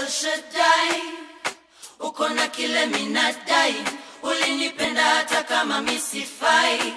El Shaddai, uko na kile minadai, ulinipenda hata kama misifai.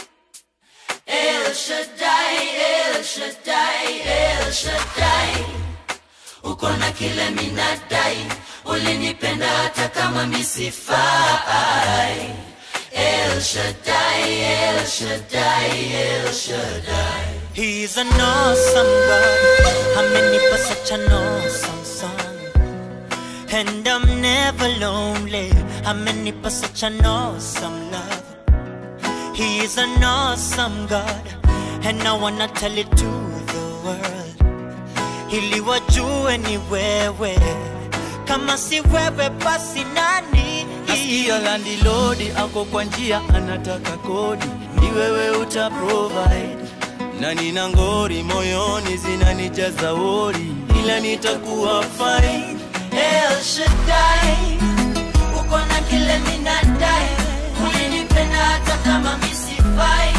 El Shaddai, El Shaddai, El Shaddai, uko na kile minadai, ulinipenda hata kama misifai. El Shaddai, El Shaddai, El Shaddai. He's an awesome God. Amenipa such an awesome song. And I'm never lonely. Amenipa such an awesome love. He is an awesome God. And I wanna tell it to the world. Ili wajue ni wewe. Kama si wewe basi nani? Nasikia landilodi ako kwa njia anataka kodi, ni wewe uta provide. Na nina ngori moyoni zinanijaza wori, ila nitakuwa fine. El Shaddai, uko na kile minadai, ulinipenda hata kama misifai.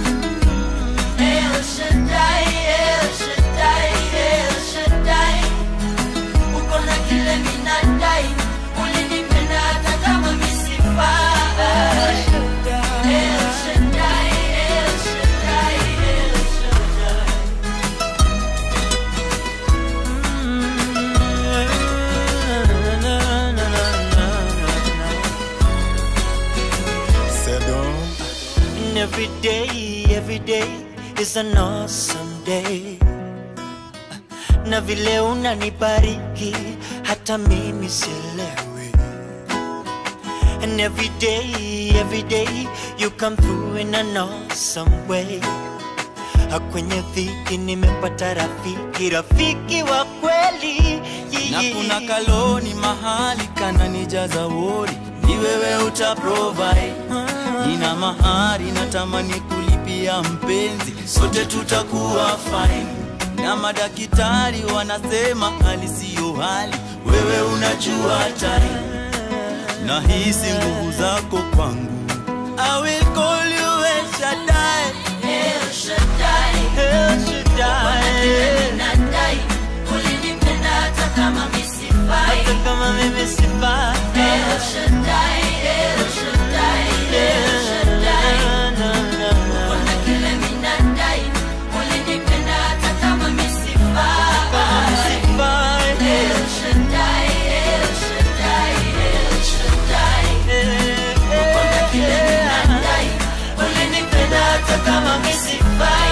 El Shaddai, El Shaddai, El Shaddai, uko na kile minadai, ulinipenda hata kama misifai. El Shaddai, El Shaddai, El Shaddai. And every day, every day is an awesome day. Na vile unanibariki hata mimi sielewi. And every day, every day you come through in an awesome way. Kwenye dhiki nimepata rafiki, rafiki wa kweli. Na kuna kaloni mahali kananijaza wori, ni wewe uta provide. Nina mahari natamani kulipia mpenzi, sote tutakuwa fine. Na madaktari wanasema hali siyo hali, wewe unajua time. Nahisi nguvu zako kwangu, I will call you El Shaddai. El Shaddai, El Shaddai. minadai, ulinipenda hata kama misifai. Hata kama mimi sifai. El Shaddai, El Shaddai, El Shaddai, Na, na, na, na. kuna kile minadai, ulinipenda hata kama misifai. Sifai. El Shaddai, El Shaddai, El Shaddai, kuna kile minadai, ulinipenda hata kama misifai.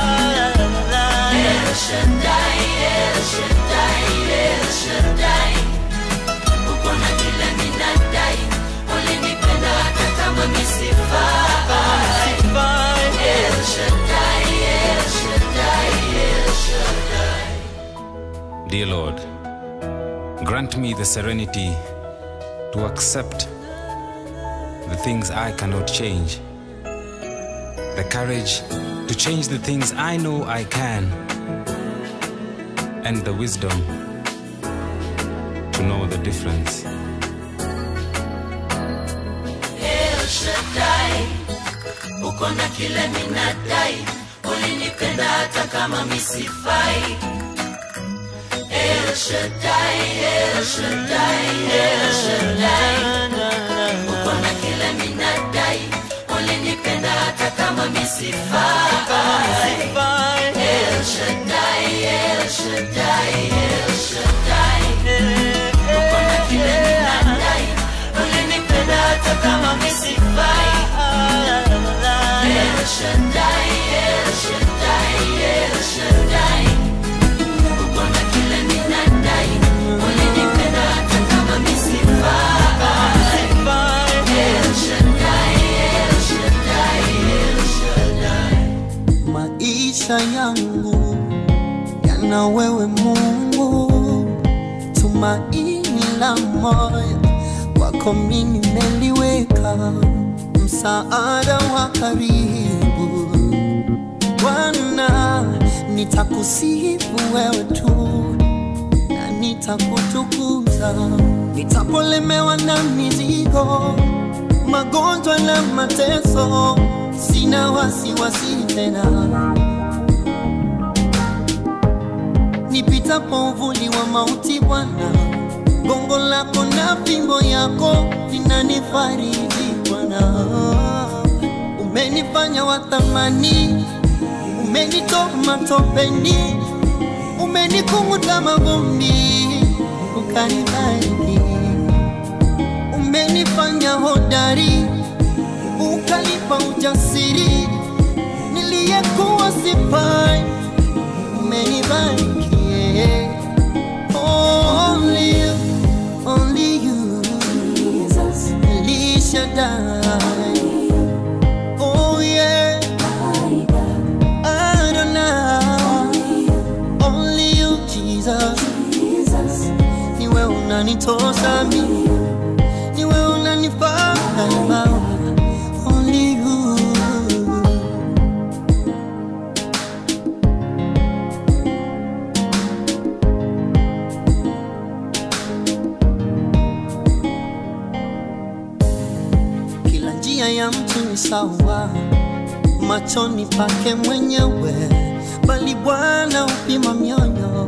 El Shaddai, El Shaddai, El Shaddai, uko na kile minadai, ulinipenda hata kama misifai. El Shaddai, El Shaddai, El Shaddai. Dear Lord, grant me the serenity to accept the things I cannot change, the courage to change the things I know I can, and the wisdom to know the difference. El Shaddai, uko na kile minadai, ulinipenda hata kama misifai. El Shaddai, El Shaddai, El Shaddai, uko na kile minadai, ulinipenda hata kama misifai. El Shaddai, El Shaddai, El Shaddai, uko na kile minadai, ulinipenda hata kama misifai. El Shaddai, El Shaddai, El Shaddai, uko na kile minadai, ulinipenda hata kama misifai. El Shaddai, El Shaddai, El Shaddai. maisha yangu yana wewe Mungu, tumaini la moyo wako mimi nimeliweka, msaada wa karibu Bwana, nitakusifu wewe tu na nitakutukuza, nitapolemewa na mizigo, magonjwa na mateso, sina wasiwasi tena. Nipitapo uvuli wa mauti, Bwana lako na fimbo yako vinanifariji Bwana. Umenifanya wa thamani, umenitoa matopeni, umenikunguta mavumbi, ukanibariki. Umenifanya hodari, ukanipa ujasiri, niliyekuwa sifai, umenibariki. yeah. Only you, only you, El Shaddai. Oh yeah, Adonai. Only you, Jesus. Niwe unanitosa mimi, niwe unanifaa daima. Only you. Kila njia ya mtu ni sawa machoni pake mwenyewe, bali Bwana upima mioyo.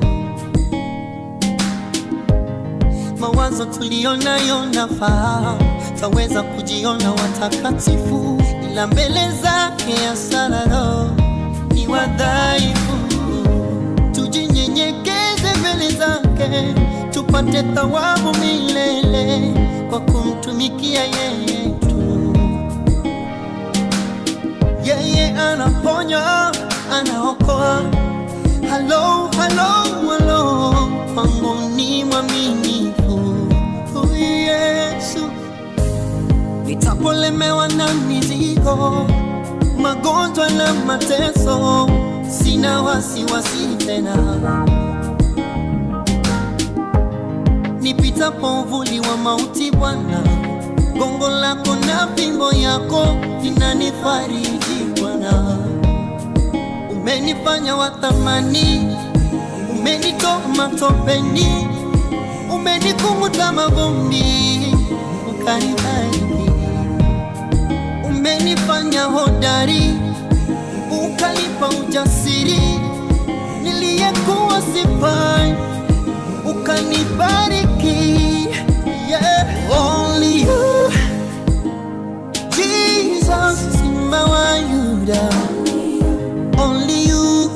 Mawazo tuliyonayo nafahamu, taweza kujiona watakatifu, ila mbele zake asararo ni wadhaifu. Tujinyenyekeze mbele zake, tupate thawabu milele kwa kumtumikia yeye tu. Yeye anaponya, anaokoa. Halo, halo, halo, kwangu ni mwaminifu huyu Yesu. Nitapolemewa na mizigo, magonjwa na mateso, sina wasiwasi tena. Nipitapo uvuli wa mauti, Bwana, gongo lako na fimbo yako vinanifariji Bwana. Umenifanya wa thamani, umenitoa matopeni, umenikunguta mavumbi, ukanibariki. Umenifanya hodari, ukanipa ujasiri, niliyekuwa sifai, ukanibariki. Yeah, only you, Jesus, Simba wa Yuda. Only you,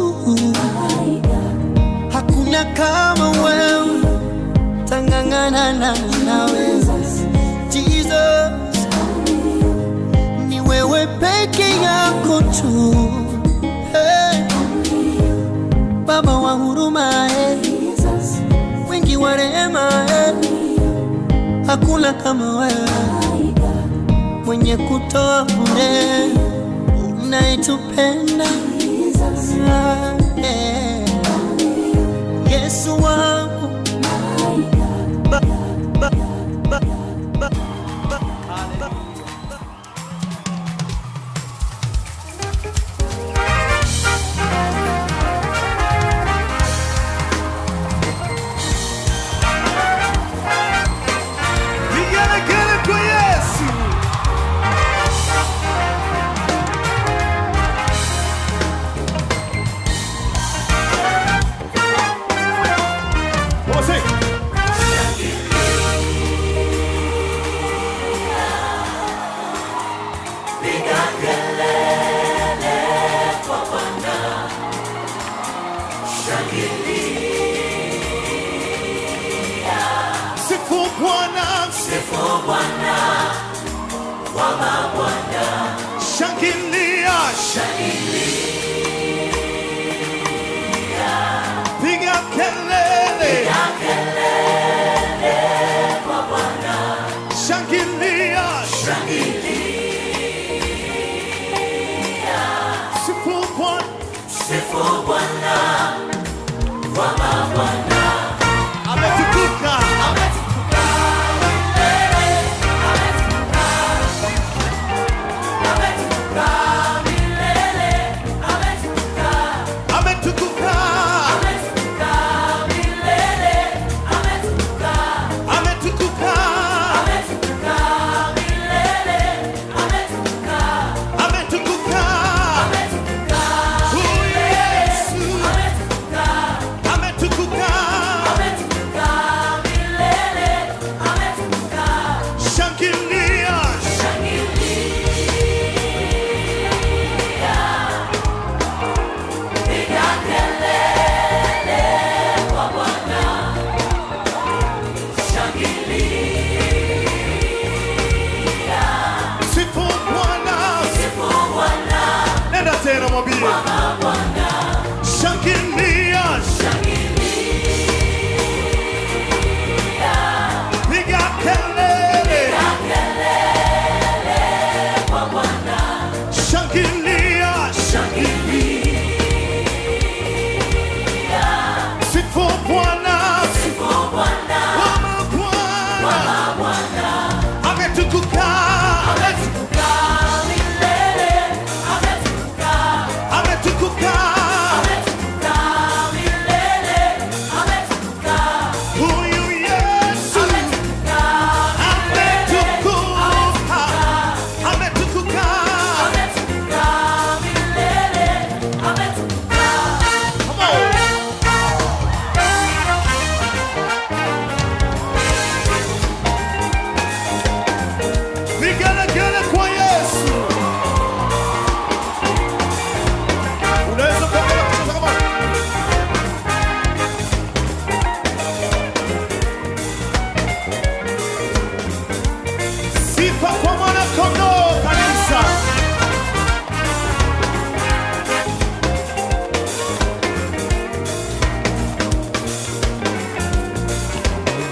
hakuna kama wewe, tangangana na nawe Jesus, ni wewe peke yako tu hey. Baba wa huruma hey. Wingi wa rehema hey. Hakuna kama wewe mwenye kutoa bure unayetupenda yeah. Yesu wangu ba, ba, ba, ba, ba, ba. Vigelegele kwa Yesu. Come on, sing. Sifu Bwana, sifu Bwana, wa mabwana. Shangilia, shangilia. Piga kelele, piga kelele kwa Bwana. Shangilia, shangilia. Sifu Bwana, sifu Bwana, wa mabwana. Ametukuka, ametukuka.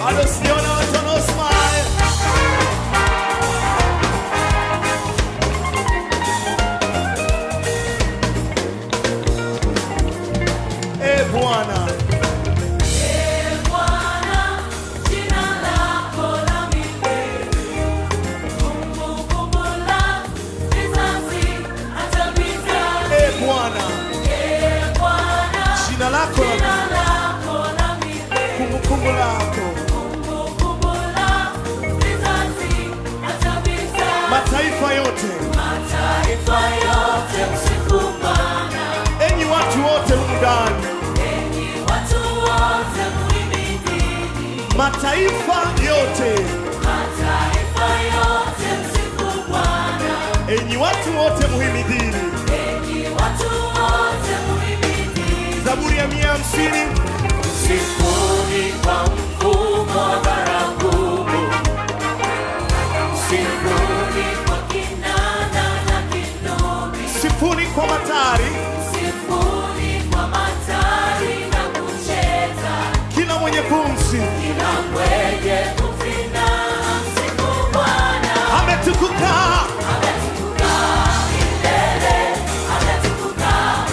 bado sijaona watu wanaosmile. Eh, Bwana eh, Bwana jina lako la kumbukumbu lako mataifa yote enyi watu wote humu ndani mataifa yote enyi watu wote muhimidini zaburi ya mia hamsini Sifuni kwa mfumo wa baragumu, sifuni kwa kinanda na kinubi, sifuni kwa matari sifuni kwa matari na kucheza, kila mwenye pumzi kila mwenye kuvina msifu Bwana. ametukuka Ametukuka milele, ametukuka,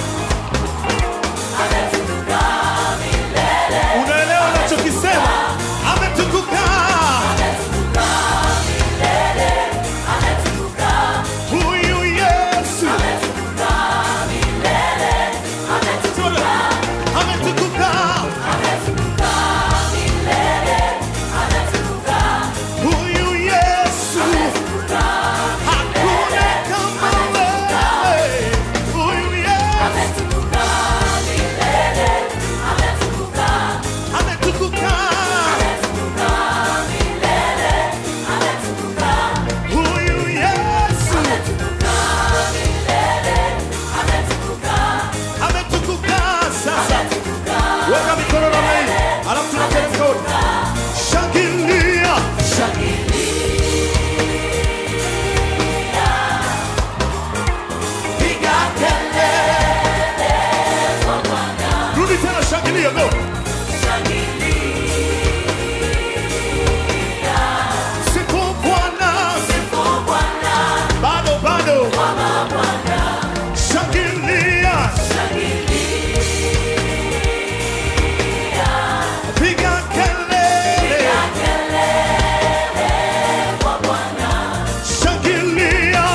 ametukuka milele, unaelewa nachokisema ametukuka ametukuka milele, ametukuka, huyu yesu ametukuka milele, ametukuka, ametukuka ametukuka milele, ametukuka, huyu yesu ametukuka hakuna kama wewe huyu yesu ametukuka milele, ametukuka, ametukuka ametukuka milele, ametukuka. huyu yesu ametukuka sasa weka mikono namna hii alafu tunateremka wote shangilia rudi tena shangilia go siku bwana bado bado shangilia piga kelele shangilia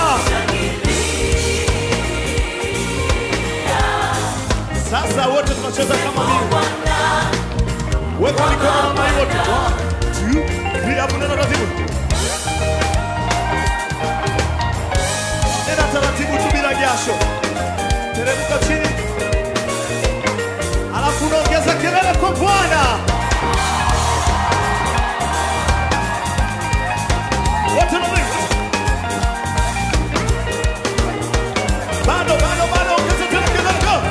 sasa wote tunacheza kama mimi weka mikono namna hii wote One, two, three, hapo nenda taratibu nenda taratibu tu bila jasho teremka chini alafu unaongeza kelele kwa bwana wote namna hii. bado bado bado ongeza tena kelele go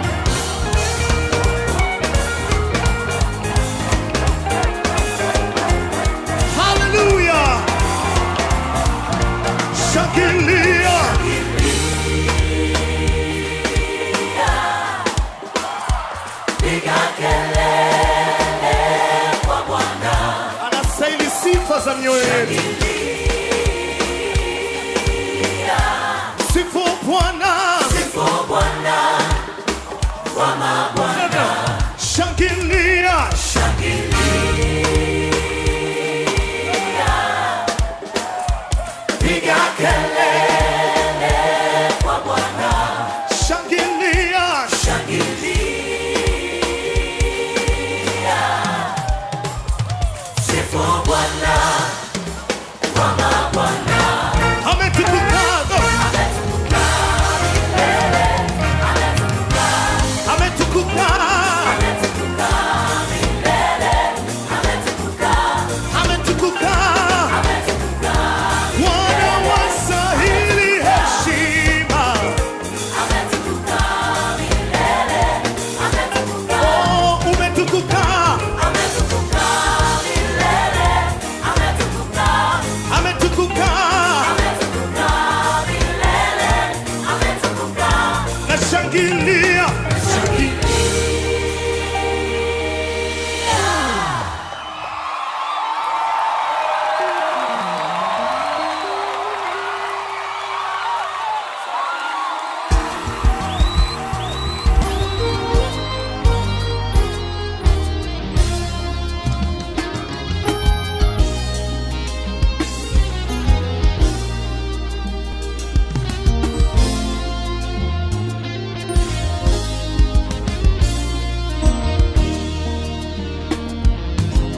Hallelujah! Shangilia! Anastahili sifa za mioyo yetu. Sifu Bwana. Shangilia! Shangilia! Ametukuka! Ametukuka!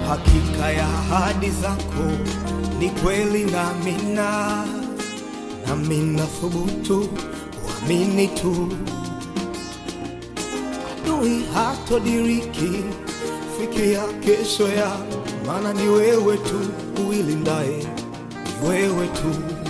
Hakika ya ahadi zako ni kweli na mina, nami nathubutu kuamini tu. Adui hatodiriki fikiria kesho ya, maana ni wewe tu uilindaye, ni wewe tu.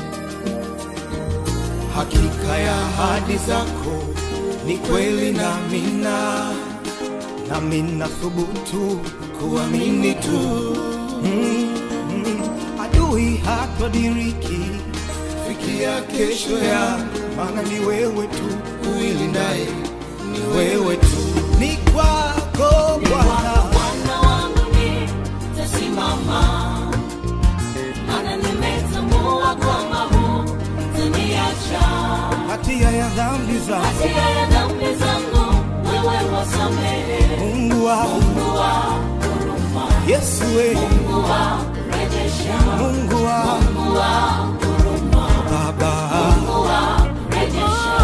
Hakika ya ahadi zako ni kweli na mina, nami nathubutu kuamini tu. Mm, mm. Adui hatodiriki fikia kesho ya, maana ni wewe tu uilindaye, ni wewe tu. Ni kwako Bwana, Bwana wangu nitasimama, maana nimetambua kwamba hutaniacha. hatia ya dhambi zangu Hatia ya dhambi zangu wewe wasamehe. Mungu wangu, Mungu wa huruma, Yesu we, Mungu wa rejesha, Mungu wangu, Mungu wa huruma, Baba, Mungu wa rejesha.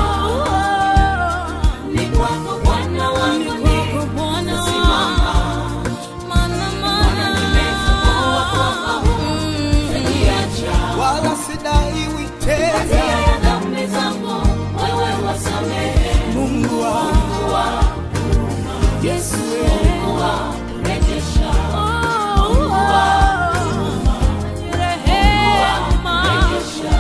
Ni kwako Bwana wangu nitasimama, maana nimetambua kwamba hutaniacha. wala sidaiwi tena. Hatia ya dhambi zangu wewe wasamehe. Mungu wangu, Mungu wa Yesu we, Mungu wa rejesha, Mungu wa rejesha.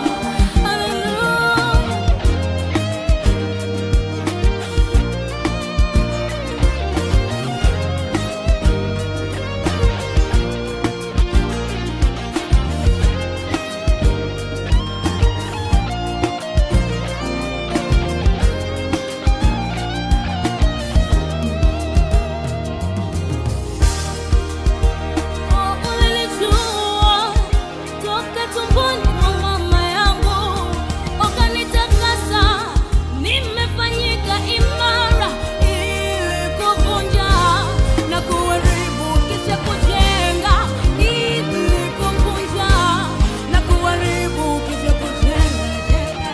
Ulinijua toka tumboni mwa mama yangu, ukanitakasa, nimefanyika imara ili kuvunja na kuharibu kisha kujenga, ili kuvunja na kuharibu kisha kujenga.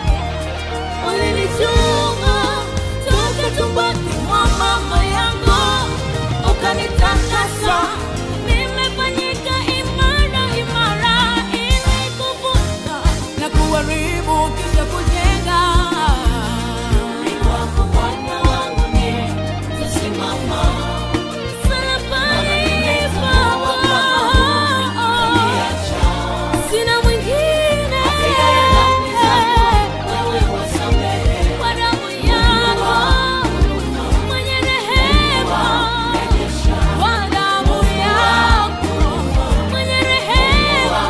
Ulinijua toka tumboni mwa mama yangu, ukanitakasa, nimefanyika imara imara, ili kuvunja na kuharibu kisha kujenga. Ni kwako Bwana wangu nitasimama, msalabani pako sina mwingine kwa damu yako mwenye rehema kwa damu yako mwenye rehema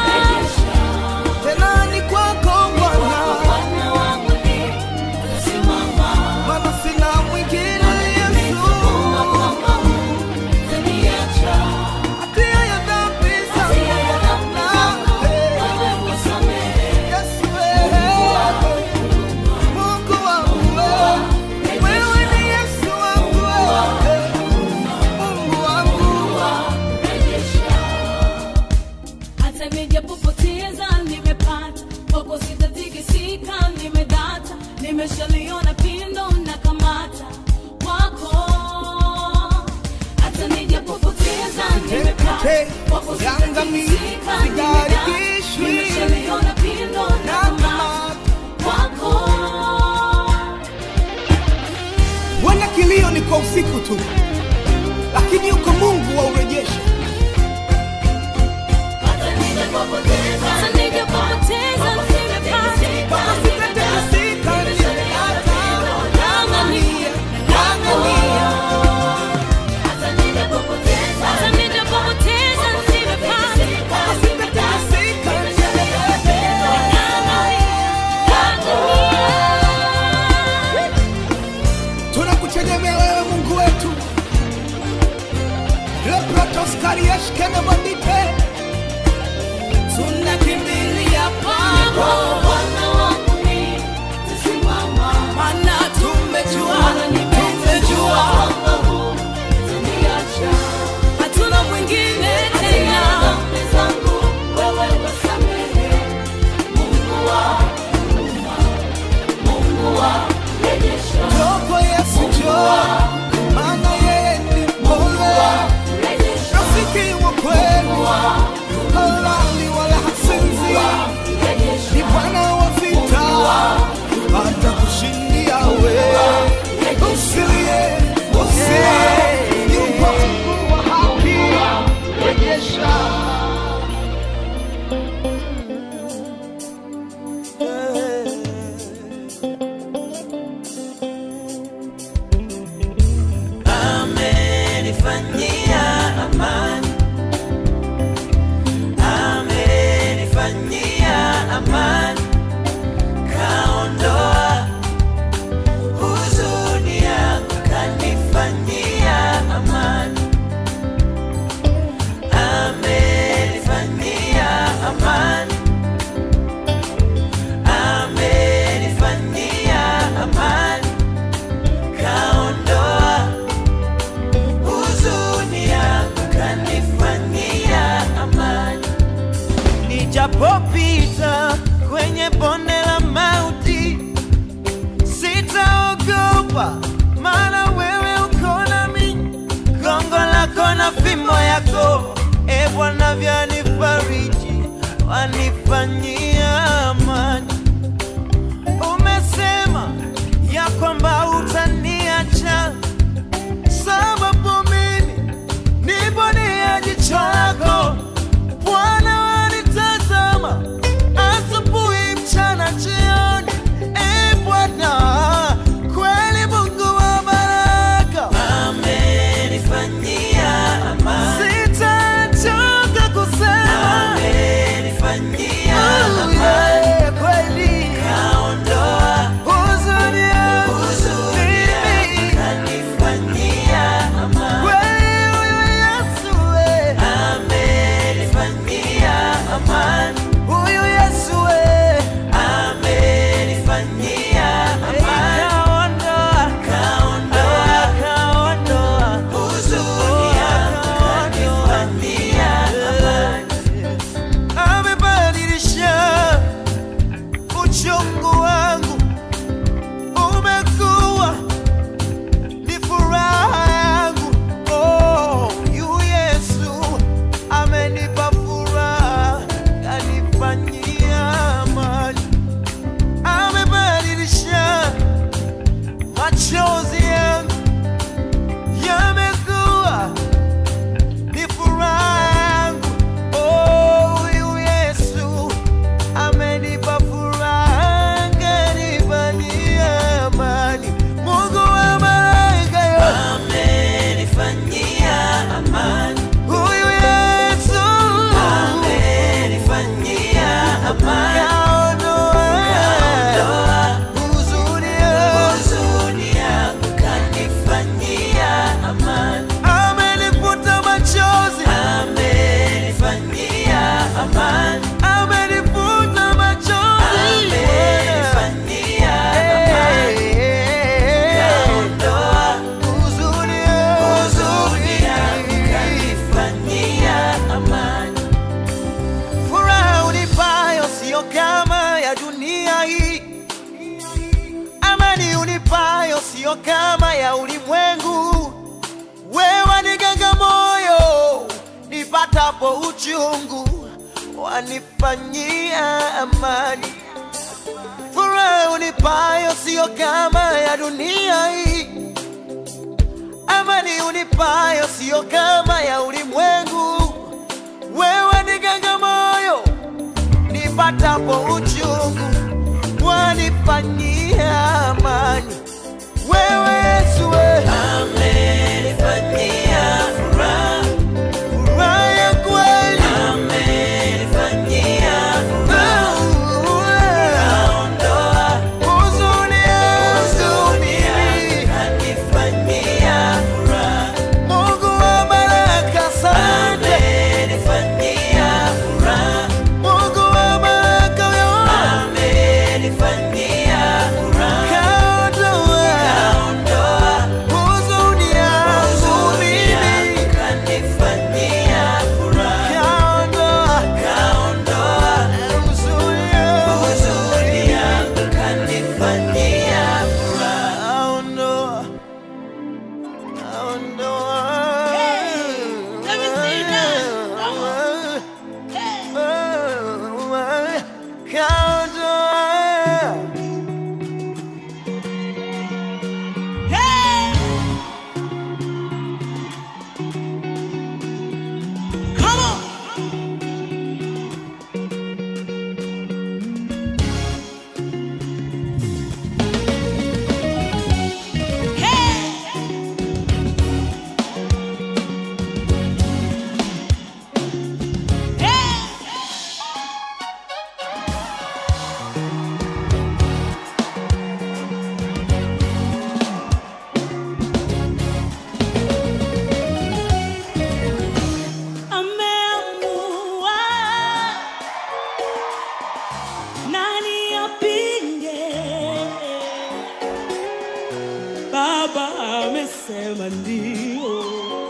tena ni kwako Bwana, Bwana wangu nitasimama maana sina mwingine Yesu. kwamba hutaniacha Hatia ya dhambi hatia ya dhambi zangu zangu, wewe wasamehe Yesu we, Mungu wangu we, wewe ni Yesu wangu we, Mungu wangu hata nijapopoteza nimepata kwako sitatikisika nimedata nimeshaliona pindo na kamata kwako hata nijapopoteza nimepata kwako sitatikisika nimedata nimeshaliona pindo na kamata kwako Wenda kilio ni kwa usiku tu, lakini yuko Mungu wa urejesho. hata nijapopoteza hata nijapopoteza nimepata Sitatikisika, nimepata. Ng'ang'ania, ng'ang'ania. Hata nijapopoteza, hata nijapopoteza nimepata. Sitatikisika, tunakutegemea wewe Mungu wetu. Leprotos kariesh kene bandite, tunakimbilia kwako, maana tumejua, tumejua hatuna mwingine tena. Njoo Yesu, njoo, maana yeye ni mpole, rafiki kweli, halali wala hasinzi, ni Bwana wa vita, atakushindia wewe. Usilie, usilie, yupo Mungu wa haki, rejesha amenifanyia amani, amenifanyia amani, kaondoa huzuni yangu, kanifanyia amani, amenifanyia amani, amenifanyia amani, kaondoa huzuni yangu kanifanyia amani. Nijapopita kwenye bonde la mauti, sitaogopa, maana wewe uko nami. Gongo lako na fimbo yako, e Bwana, vyanifariji, wanifanyia amani. Umesema ya kwamba utaniacha sababu mimi nipo nia jicho lako Bwana wanitazama asubuhi, mchana, jioni. E Bwana, kweli Mungu wa baraka amenifanyia amani, sitachoka kusema amenifanyia amani, kweli kaondoa huzuni yangu, huzuni yangu kanifanyia amani, kweli huyu Yesu we amenifanyia amani, huyu Yesu we amenifanyia amani, kaondoa kaondoa kaondoa huzuni yangu kanifanyia amani, amebadilisha uchungu wangu umekuwa ni furaha yangu. Oh, yu Yesu amenipa furaha, kanifanyia amani, amebadilisha machozi yangu yamekuwa ni furaha yangu. Oh, yu Yesu amenipa furaha, kanifanyia amani. Mungu wa malaika yote amenifanyia amani. Huyu Yesu amenifanyia amani. Kaondoa huzuni yangu, kanifanyia amani. Amenifuta machozi, amenifanyia amani. Amenifuta machozi, amenifanyia amani. Kaondoa huzuni yangu, kanifanyia amani. Furaha unipayo sio kama ya dunia hii, amani unipayo sio kama ya ulimwengu. Wewe niganga moyo nipatapo uchungu, wanifanyia amani. Furaha unipayo sio kama ya dunia hii, amani unipayo sio kama ya ulimwengu. Wewe niganga moyo nipatapo uchungu, wanifanyia amani. Wewe Yesu we amenifanyia furaha, furaha ya kweli amenifanyia furaha, kaondoa huzuni yangu, kanifanyia furaha. Mungu wa baraka, asante amesema ndio.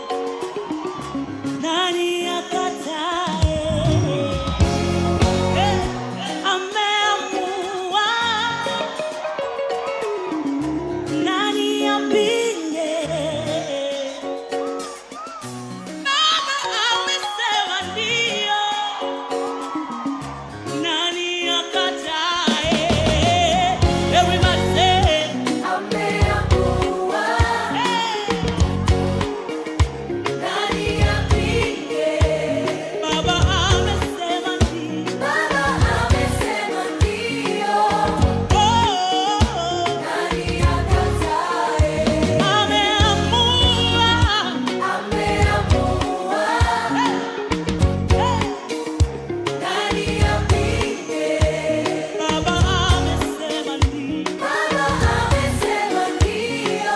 Nani akatae? Eh, ameamua. Nani apinge? Baba amesema ndio. Nani akatae? Everybody say, Ameamua. hey. Nani apinge? Baba amesema ndio. Baba amesema ndio. Oh, Nani akatae? ameamua. Ameamua. Nani apinge? Baba amesema ndio. Baba amesema ndio.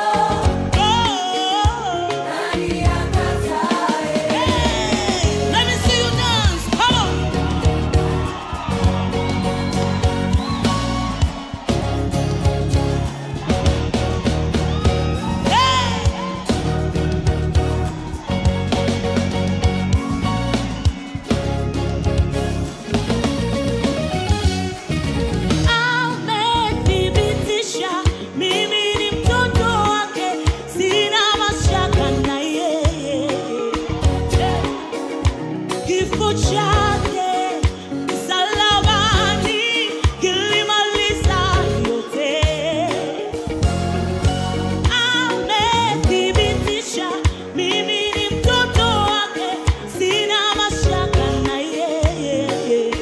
Oh, Nani akatae? let me see you dance. Come on. Hey. Amethibitisha mimi ni mtoto wake, sina mashaka na yeye. Kifo chake msalabani kilimaliza yote. Amethibitisha mimi ni mtoto wake, sina mashaka na yeye.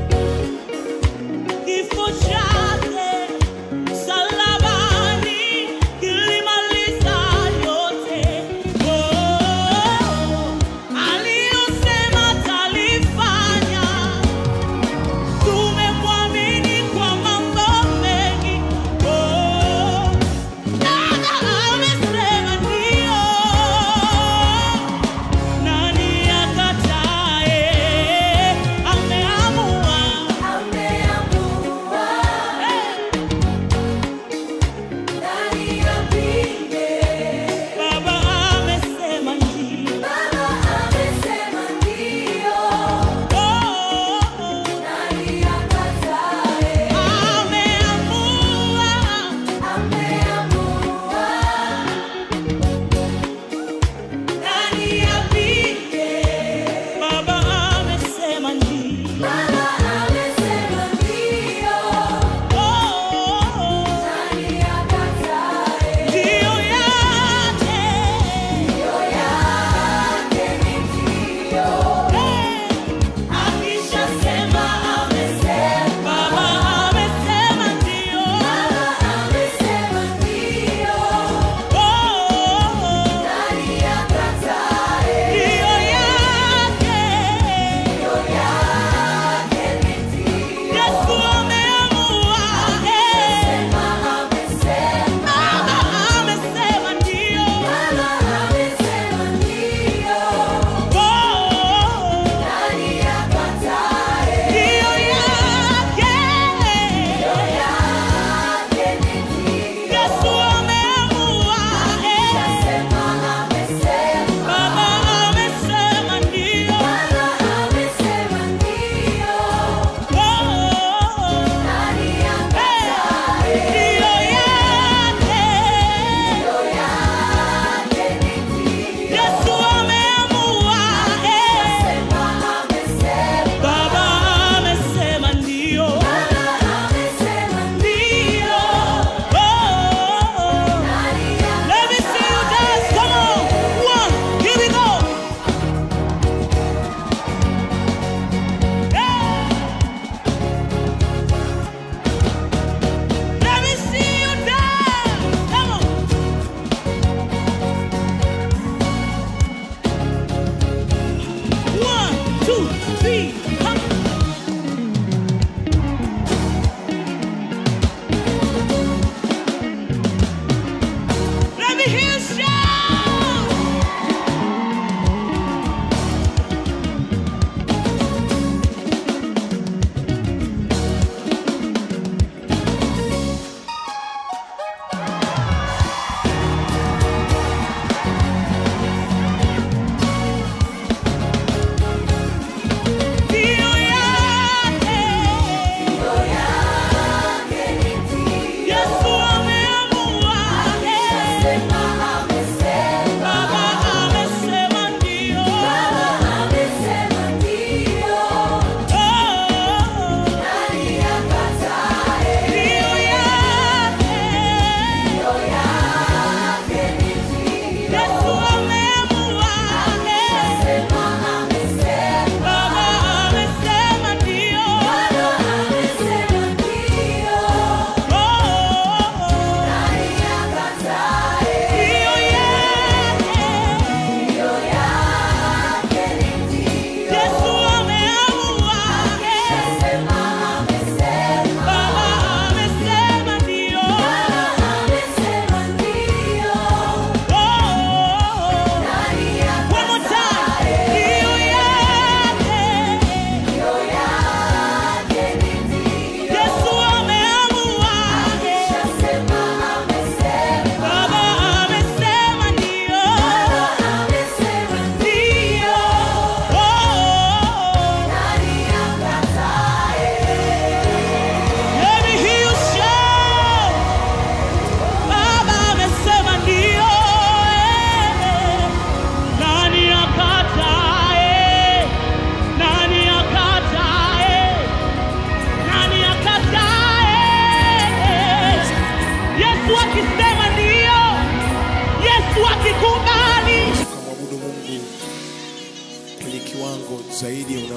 Kifo chake msalabani kilimaliza yote. Oh, aliyosema atalifanya. Tumemwamini kwa mambo mengi. Oh, Baba amesema ndio. Nani akatae? Ameamua. Ameamua. Nani apinge? Baba amesema ndio. Baba amesema ndio. Oh, Nani akatae? ameamua. Ameamua. Nani apinge? Baba amesema ndio. Baba amesema ndio. Oh, Nani akatae? ndio yake. Ndio yake ni ndio. Akishasema amesema. Baba amesema ndio. Baba amesema ndio. Oh, Nani akatae? ndio yake. Ndio yake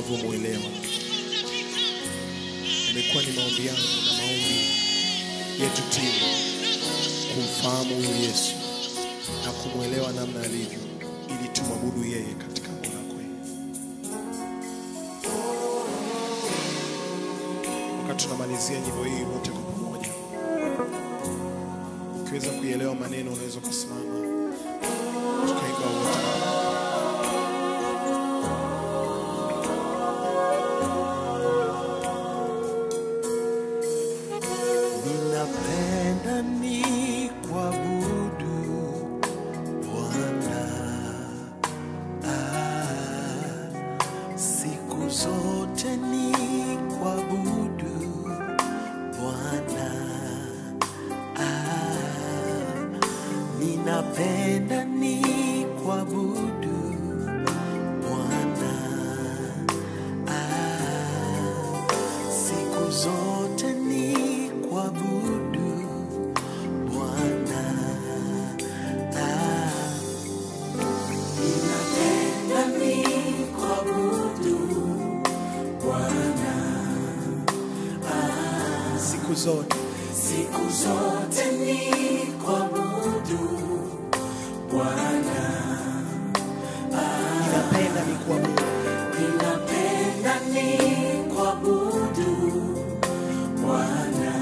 unavyomwelewa. Imekuwa ni maombi yangu na maombi yetu timu kumfahamu huyu Yesu na kumwelewa namna alivyo, ili tumwabudu yeye katika roho na kweli. Wakati tunamalizia nyimbo hii wote kwa pamoja, ukiweza kuielewa maneno, unaweza kusimama tukaimba wote. Ninapenda ni kuabudu Bwana ah, siku zote ni kuabudu Bwana ah, ninapenda ni kuabudu Bwana ah, siku zote ni kuabudu Bwana ah, ninapenda ni kuabudu Bwana ah, Siku zote siku zote ni kuabudu Bwana ninapenda ni kuabudu ninapenda ni kuabudu Bwana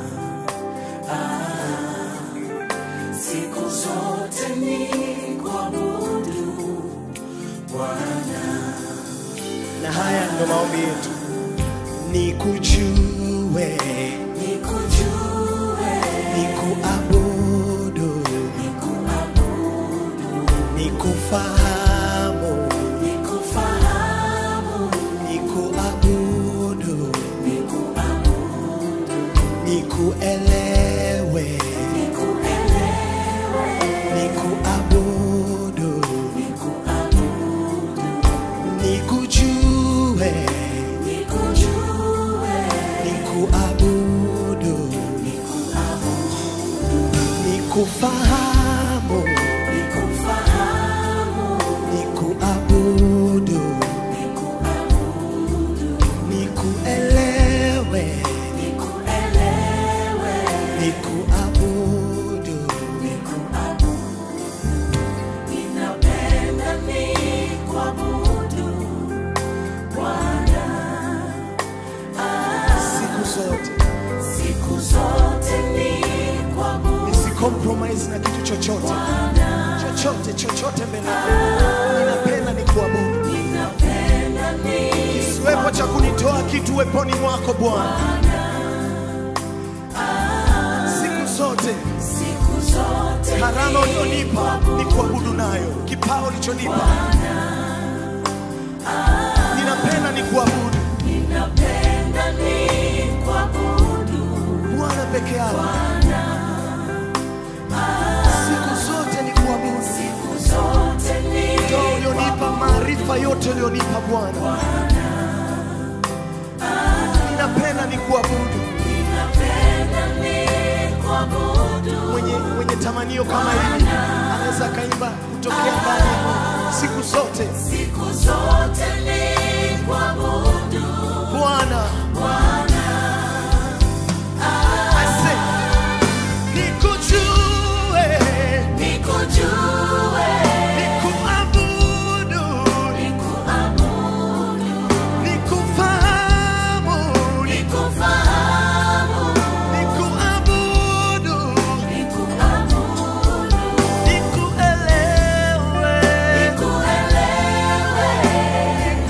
ah, siku zote ni kuabudu Bwana na haya ndo maombi yetu, nikujue, nikujue nikuabudu, nikuabudu nikufahamu, nikufahamu nikuabudu, nikuabudu nikuelewe, nikuelewe nikuabudu, nikuabudu nikujue, nikujue nikuabudu, nikufahamu, nikufahamu nikuabudu, nikuabudu nikuelewe, nikuelewe nikuabudu, ninapenda nikuabudu Bwana siku zote siku zote nikuabudu nisicompromise na kitu chochote chochote chochote mbele yako. ninapenda nikuabudu ninapenda kisiwepo cha kunitoa kitu weponi mwako bwana siku zote siku zote karama ulionipa ni kuabudu nayo kipawa ulichonipa ninapenda ni kuabudu ninapenda nikuabudu bwana peke yako siku zote ni kuabudu siku zote ndo ulionipa maarifa yote ulionipa bwana ninapenda ni kuabudu ninapenda nikuabudu mwenye, mwenye tamanio kama hili anaweza akaimba kutokea ndani ya moyo. siku zote siku zote nikuabudu bwana I say, nikujue nikujue nikuabudu nikuabudu nikufahamu nikufahamu nikuabudu nikuabudu nikuelewe nikuelewe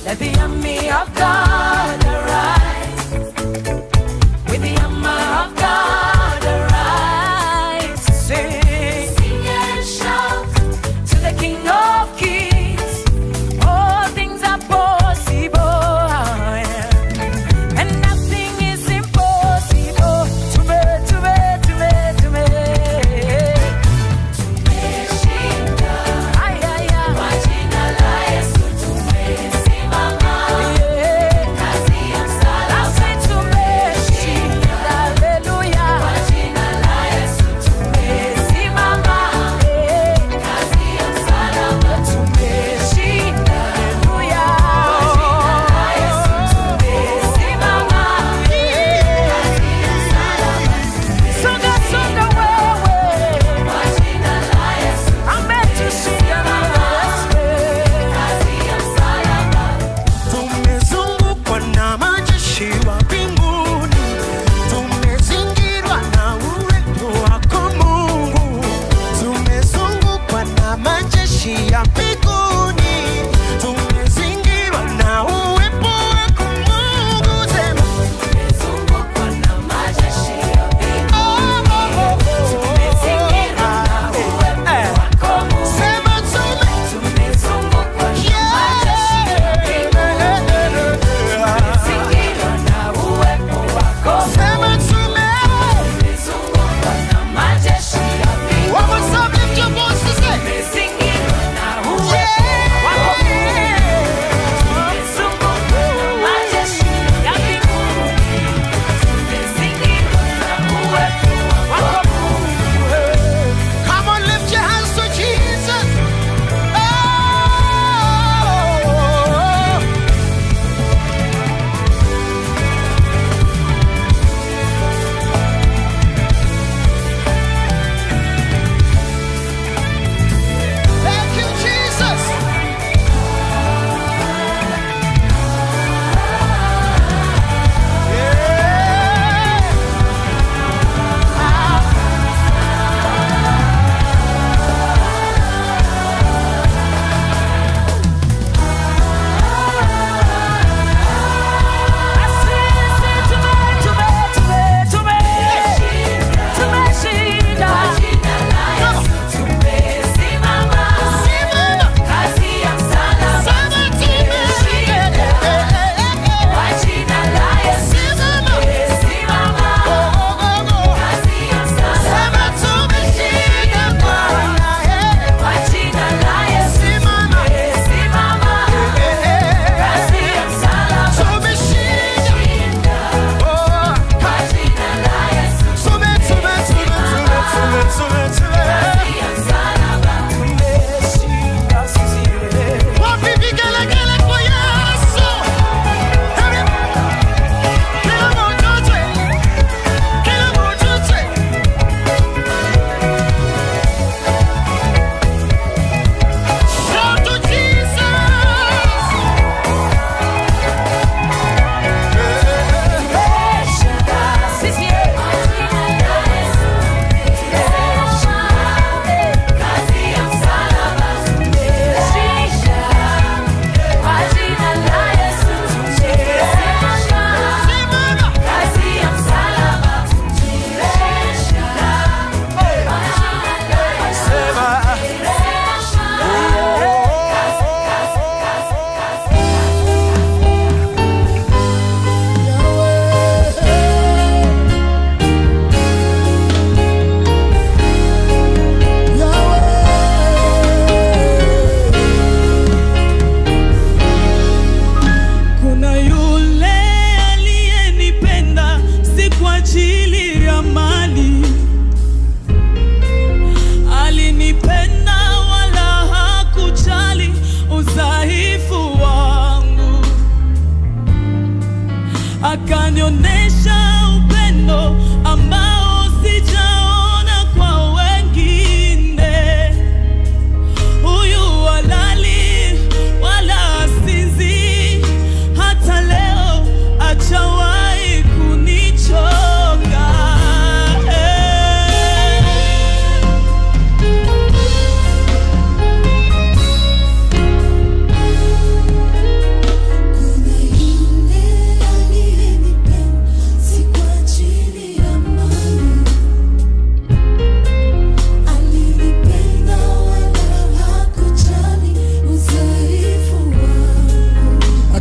Let the army of God arise. With the armor of God arise. Sing. Sing and shout to the King of Kings. All things are possible. And nothing is impossible to me, to me, to me, to me. Tumeshinda. Ay, ay, ay. Kwa jina la Yesu tumesimama. Yeah. Kazi ya msalaba. Nasi tumeshinda. Hallelujah. Kwa jina la Yesu tumesimama. Yeah. Kazi ya msalaba. Tumeshinda. Hallelujah. Kwa jina la Yesu tumesimama. Yeah. Kazi ya msalaba. Songa, songa wewe. Kwa jina la Yesu ametushinda na Yesu. Kazi ya msalaba. Tumezungukwa na majeshi wa mbinguni, tumezingirwa na uwepo wako Mungu. Tumezungukwa na majeshi ya mbinguni, tumezingirwa na uwepo wako Mungu. Sema Tumezungukwa na majeshi ya mbinguni. Tumezingirwa na uwepo wako Mungu. sema tume Tumezungukwa na majeshi ya mbinguni. Tumezingirwa na uwepo wako Mungu. sema tume Tumezungukwa na majeshi ya mbinguni. One more time, lift your voices, say. Tumezingirwa na uwepo wako Mungu. Tumezungukwa na majeshi ya mbinguni. Tumezingirwa na uwepo wako Mungu. Come on, lift your hands to Jesus. Oh. Thank you, Jesus. Yeah. Wapi vigelegele kwa Yesu? Kila mtu twe, kila mtu twe. Shout to Jesus. Kuna yule aliyenipenda si kwa ajili ya mali, alinipenda wala hakujali udhaifu wangu, akanionyesha upendo ambao sijaona kwa wengine. Huyu walali wala asinzi, hata leo achawahi kunichoka. Eh.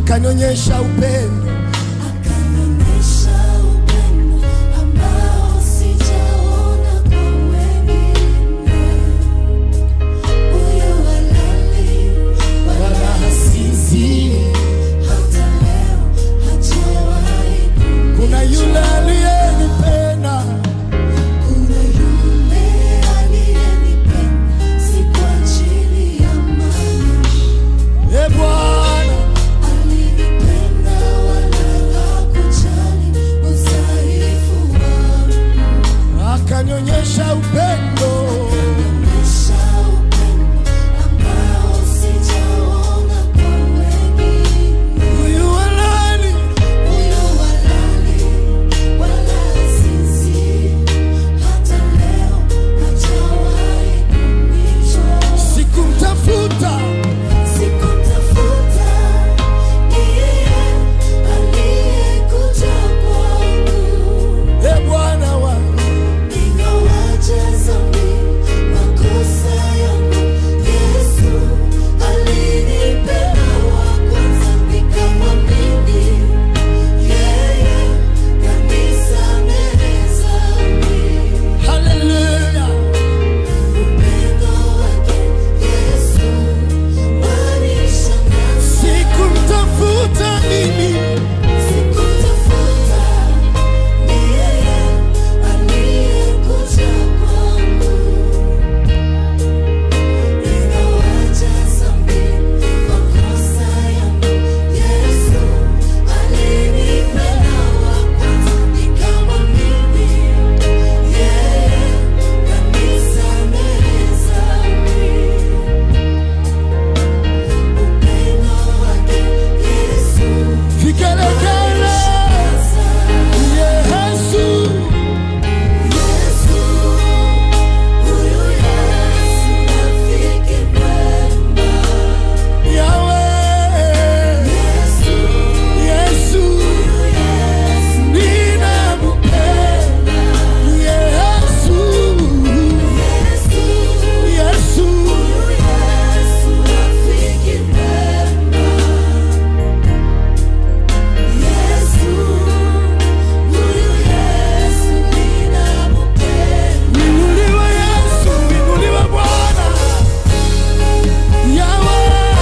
akanionyesha upendo akanionyesha upendo ambao sijaona kwa wengine. Huyo halali wala hasinzi, hata leo hajawahi kuna yule aliyenipenda Kuna yule aliyenipenda, si kwa ajili ya mali. e Bwana Alinipenda wala hakujali udhaifu wangu. akanionyesha upendo Akanionyesha upendo ambao sijaona kwa wengine. huyu halali Huyo halali wala hasinzi, hata leo hajawahi kunichoka. sikumtafuta Sikumtafuta, ni yeye aliyekuja kwangu. e Bwana wangu Ingawaje dhambi, makosa yangu, Yesu alinipenda wa kwanza, nikamwamini yeye, kanisamehe dhambi. haleluya Upendo wake Yesu wanishangaza. sikumtafuta mimi Sikumtafuta, ni yeye aliyekuja kwangu. Ingawaje dhambi, makosa yangu, Yesu alinipenda wa kwanza, nikamwamini yeye, kanisamehe dhambi. Upendo wake Yesu vigelegele Yesu Yesu, huyu Yesu rafiki mwema. Yawe Yesu, Yesu huyu Yesu, ninamupenda Yesu Yesu, Yesu huyu Yesu rafiki mwema. Yesu, huyu Yesu ninampenda. Inuliwe Yesu, inuliwe Bwana. Yawe.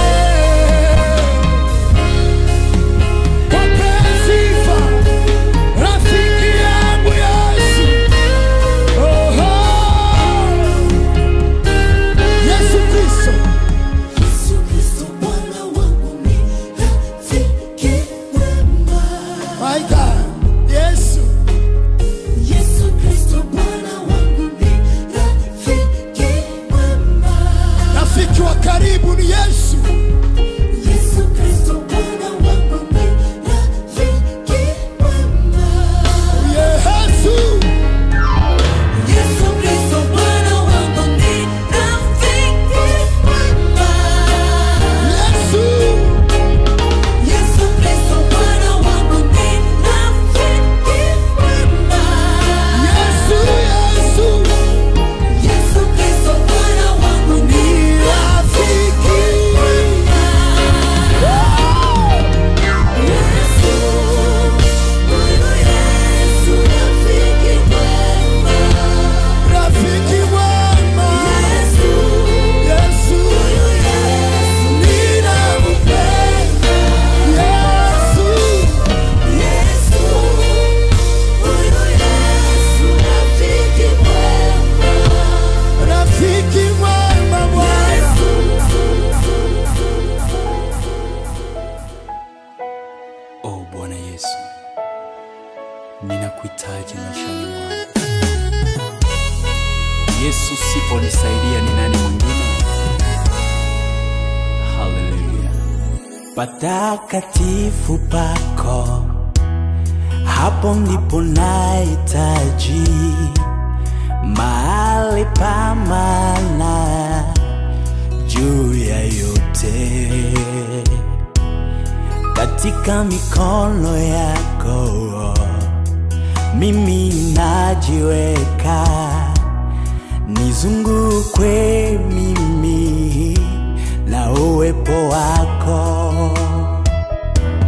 Pokea sifa, rafiki yangu Yesu. Oho. Yesu Kristo, Yesu Kristo Bwana wangu ni rafiki mwema. my God. Yesu, Yesu Kristo Bwana wangu ni rafiki mwema. rafiki wa karibu ni Yesu. Yesu Kristo Bwana wangu ni rafiki mwema. Yesu, Yesu Kristo Bwana wangu ni rafiki mwema. Yesu, Yesu Kristo Bwana wangu ni rafiki mwema. Yesu, Yesu. Yesu Kristo Bwana wangu ni Rafiki. Yesu, huyu Yesu rafiki mwema. Rafiki mwema. Yesu, Yesu, huyu Yesu ninampenda. Yesu, Yesu, huyu Yesu rafiki mwema. rafiki mwema Bwana. Oh Bwana Yesu, ninakuhitaji maishani mwangu. Yesu, siponisaidia ni nani mwingine? Haleluya. Patakatifu pako, hapo ndipo nahitaji mahali pa maana juu ya yote katika mikono yako mimi najiweka nizungukwe mimi na uwepo wako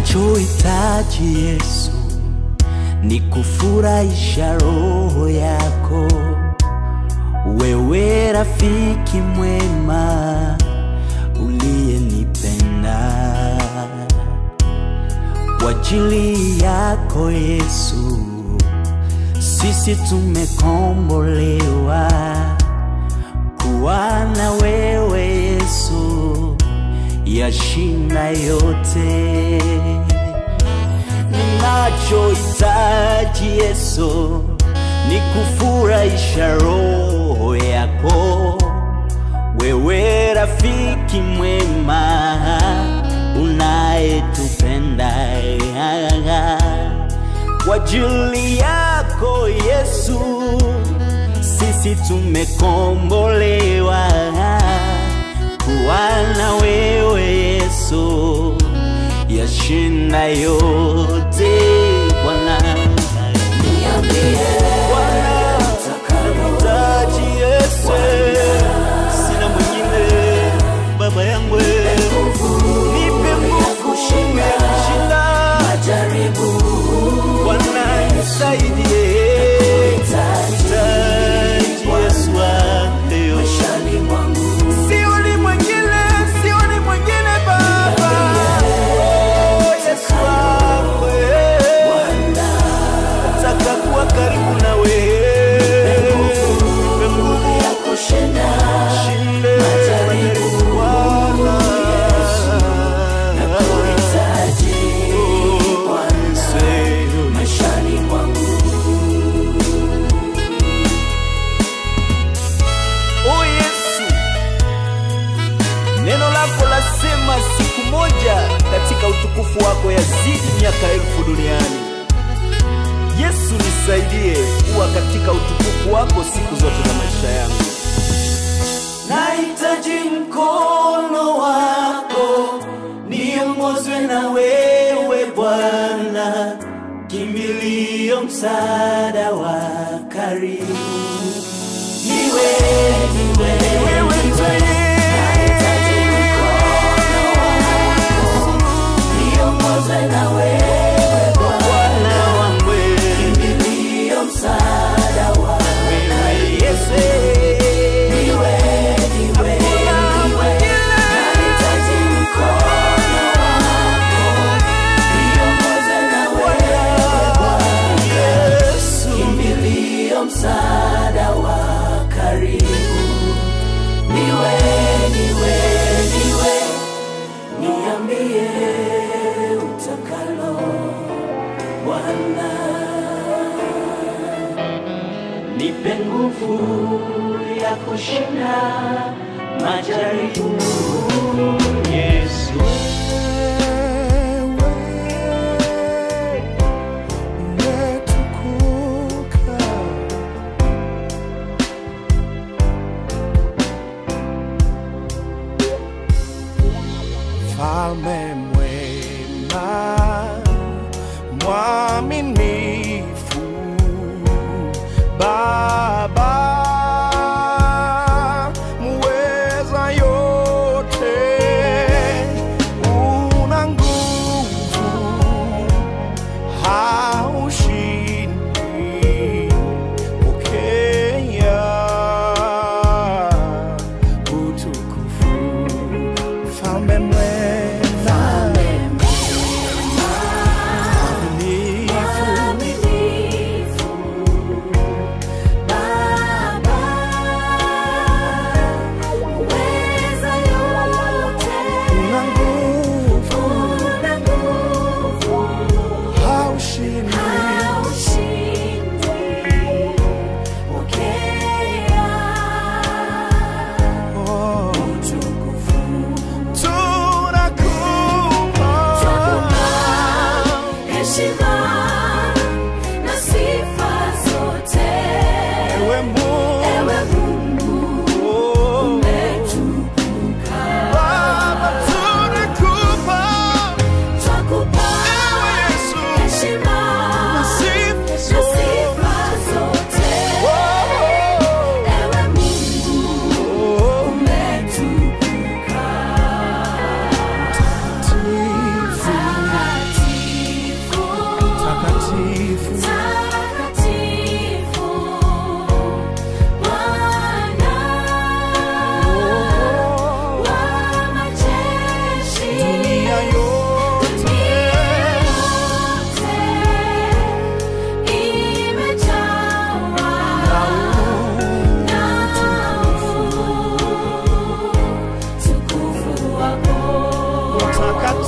Ninachohitaji Yesu ni kufurahisha roho yako, wewe rafiki mwema uliyenipenda. Kwa ajili yako Yesu, sisi tumekombolewa kuwa na wewe Yesu, yashinda yote. Ninachohitaji Yesu ni kufurahisha roho yako, wewe rafiki mwema unayetupenda. Kwa ajili yako Yesu, sisi tumekombolewa kuwa na wewe Yesu, yashinda yote Bwana. Bwana, nahitaji Yesu, sina mwingine baba yangu, nipe nguvu ya kushinda Bwana, nisaidie, nahitaji Yesu wangu Sioni mwingine, sioni mwingine Baba. Oh, Yesu wangu, eh. Nataka kuwa karibu na wewe. Nipe nguvu ya kushinda majaribu Bwana. Oh, Yesu. Oh Yesu, neno lako lasema siku moja katika utukufu wako yazidi miaka elfu duniani. Yesu, nisaidie kuwa katika utukufu wako siku zote za maisha yangu. Nahitaji mkono wako, niongozwe na wewe Bwana, kimbilio, msaada wa karibu niwe niwe wewe ndiye niongozwe na wewe Bwana wangu kimbilio msaada wa wewe Yesu niwe niwe niwe nahitaji mkono wako niongozwe na wewe Bwana Yesu kimbilio msaada wa karibu niwe niwe niwe niambie utakalo Bwana nipe nguvu ya kushinda majaribu Yesu Mfalme mwema, mwaminifu, Baba muweza yote, una nguvu, haushindi, pokea utukufu Mfalme mwema, mwaminifu, una nguvu, haushindi, oh, tukufu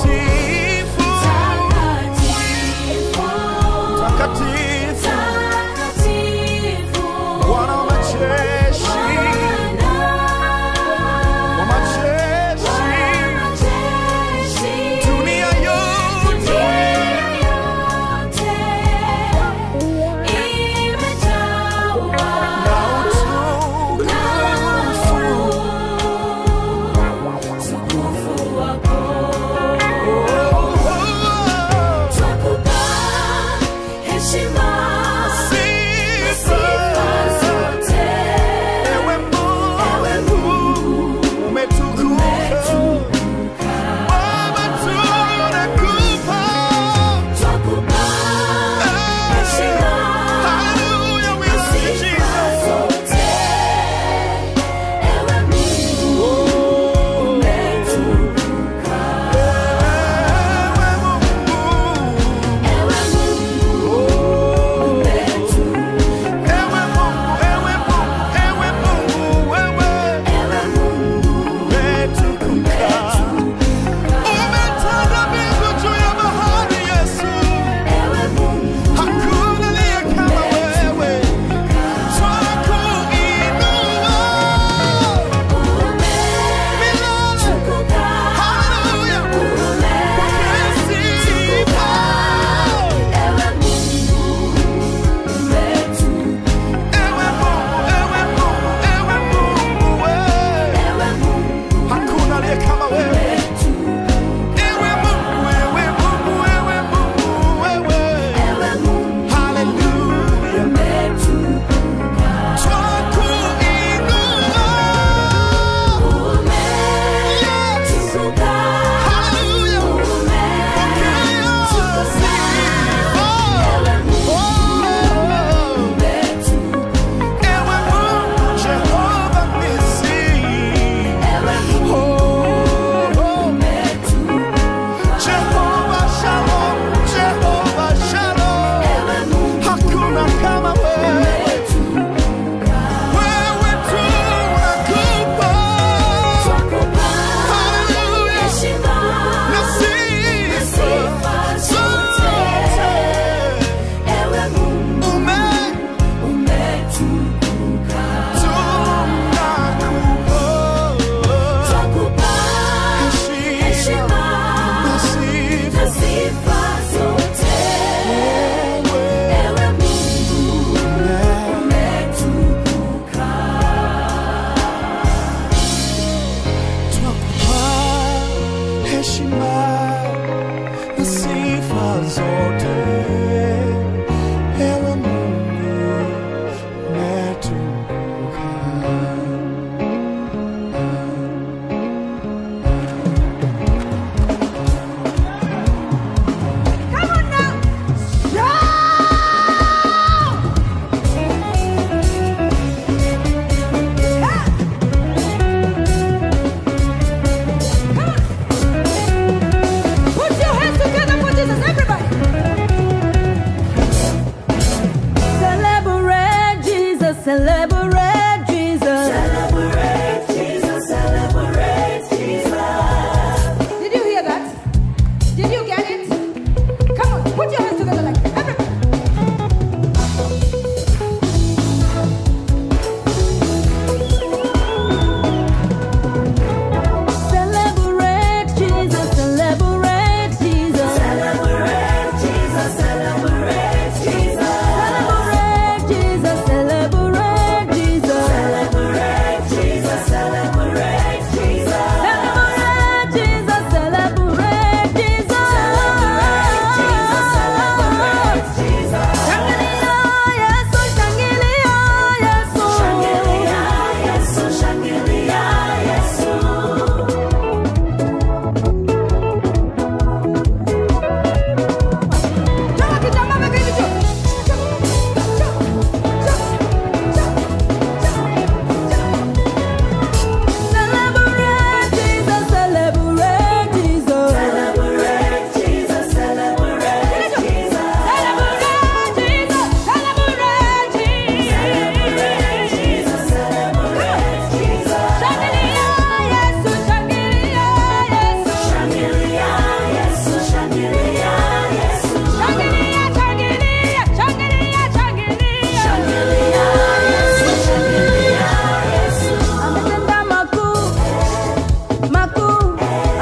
takatifu takatifu Bwana wa majeshi wa majeshi dunia yote na utukufu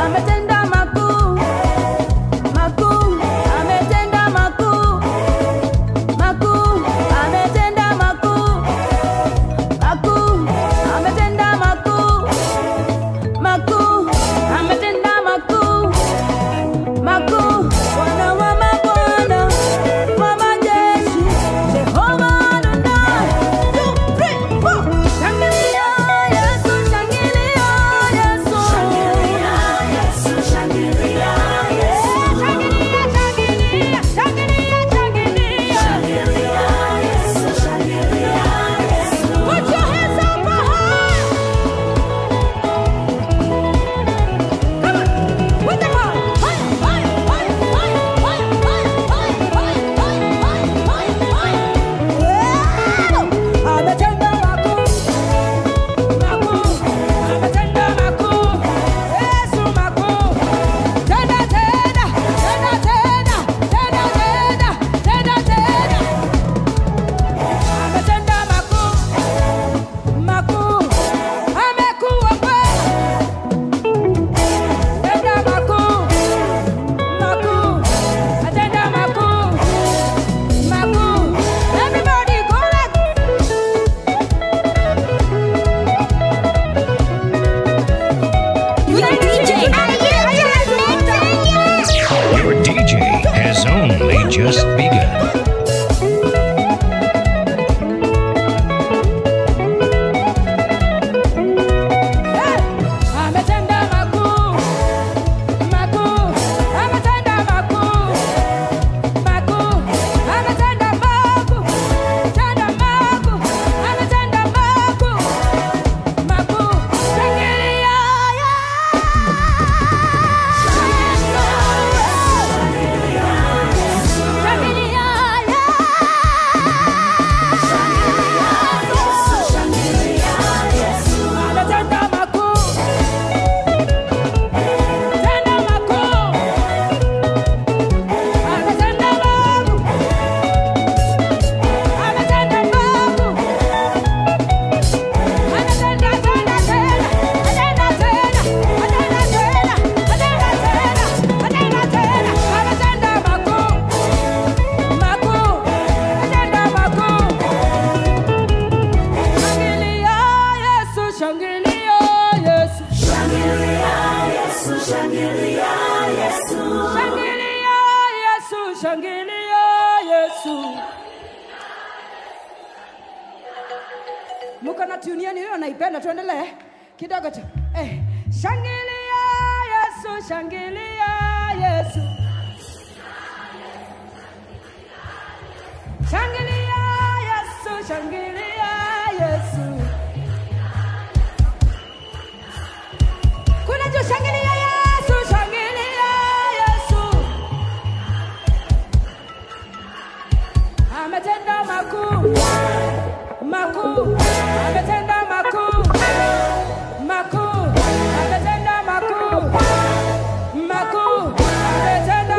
ametenda makuu makuu ametenda makuu makuu ametenda makuu makuu ametenda makuu makuu ametenda makuu makuu bwana wa mabwana wa majeshi jehova adonai two three four shangilia yesu shangilia yesu shangilia yesu shangilia yesu shangilia shangilia shangilia shangilia shangilia yesu shangilia yesu put your hands up high Come on, put them on. Hi, hi, hi, hi, hi, hi, hi, hi, hi, hi, hi, hi. Wow! Ametenda makuu, makuu, ametenda makuu. Yesu makuu. Tena, tena, tena, tena, tena, tena, tena, tena. Ametenda makuu, makuu. Amekuwa kweli. Tenda makuu, makuu, atenda makuu, makuu. Everybody correct. Your DJ. Your DJ has only just begun. Ametenda makuu, makuu, ametenda makuu, makuu, ametenda makuu, tenda makuu, ametenda makuu, makuu. Shangilia Shangilia Ametenda makuu Tenda makuu Ametenda makuu Ametenda makuu Ametenda tena tena Atenda tena Atenda tena Atenda tena Atenda tena Ametenda makuu Makuu Ametenda makuu Shangilia Yesu Shangilia Yesu Shangilia Yesu Shangilia Yesu Shangilia Yesu Muko na tune yenu hiyo naipenda tuendelee kidogo tu eh Shangilia Yesu Shangilia Yesu Shangilia Yesu Shangilia Yesu Kuna juu shangilia Yesu, shangilia Yesu. Ametenda makuu, makuu, ametenda makuu, makuu, ametenda makuu, makuu, ametenda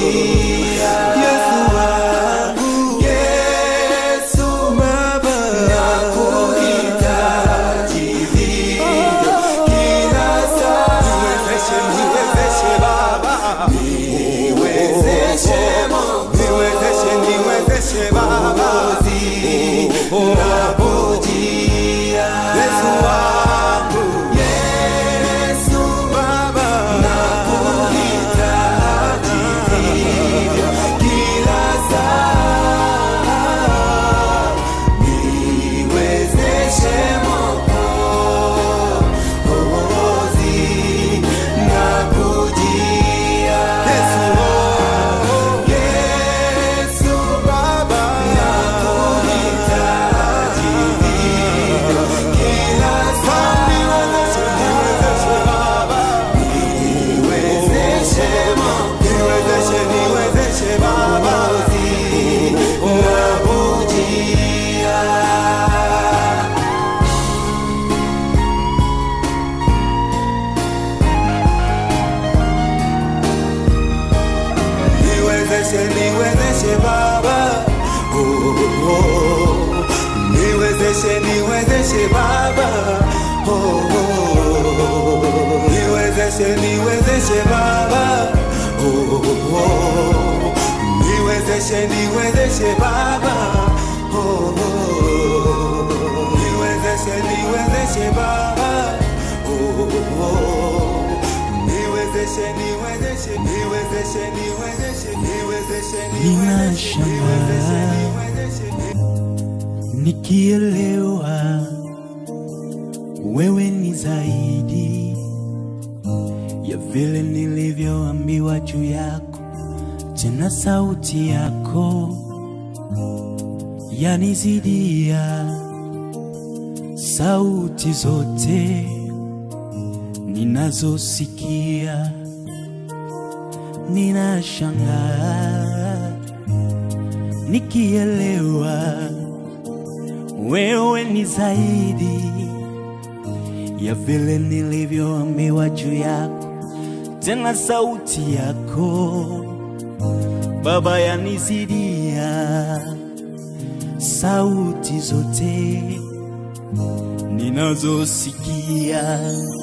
Yesu wangu, Yesu Baba, nakuhitaji vivyo kila saa. Niwezeshe, niwezeshe Baba, niwezeshe Mungu, niwezeshe, niwezeshe Baba, nakujia Yesu wangu, Yesu Baba, nakuhitaji vivyo kila saa. Niwezeshe Mwokozi, nakujia Yesu Baba, nakuhitaji vivyo kila saa. Niwezeshe, niwezeshe Baba, niwezeshe niwezeshe, niwezeshe Baba, nakujia niwezeshe niwezeshe baba oh, oh, oh. niwezeshe niwezeshe baba oh, oh, oh. niwezeshe niwezeshe baba oh, oh, oh. niwezeshe niwezeshe baba oh, oh, oh. niwezeshe niwezeshe baba oh, oh, oh. niwezeshe niwezeshe niwezeshe niwezeshe niwezeshe niwezeshe niwezeshe niwezeshe nikielewa wewe ni zaidi ya vile nilivyoambiwa juu yako, tena sauti yako yanizidia sauti zote ninazosikia. Ninashangaa nikielewa wewe ni zaidi ya vile nilivyoambiwa juu yako, tena sauti yako Baba yanizidia sauti zote ninazosikia.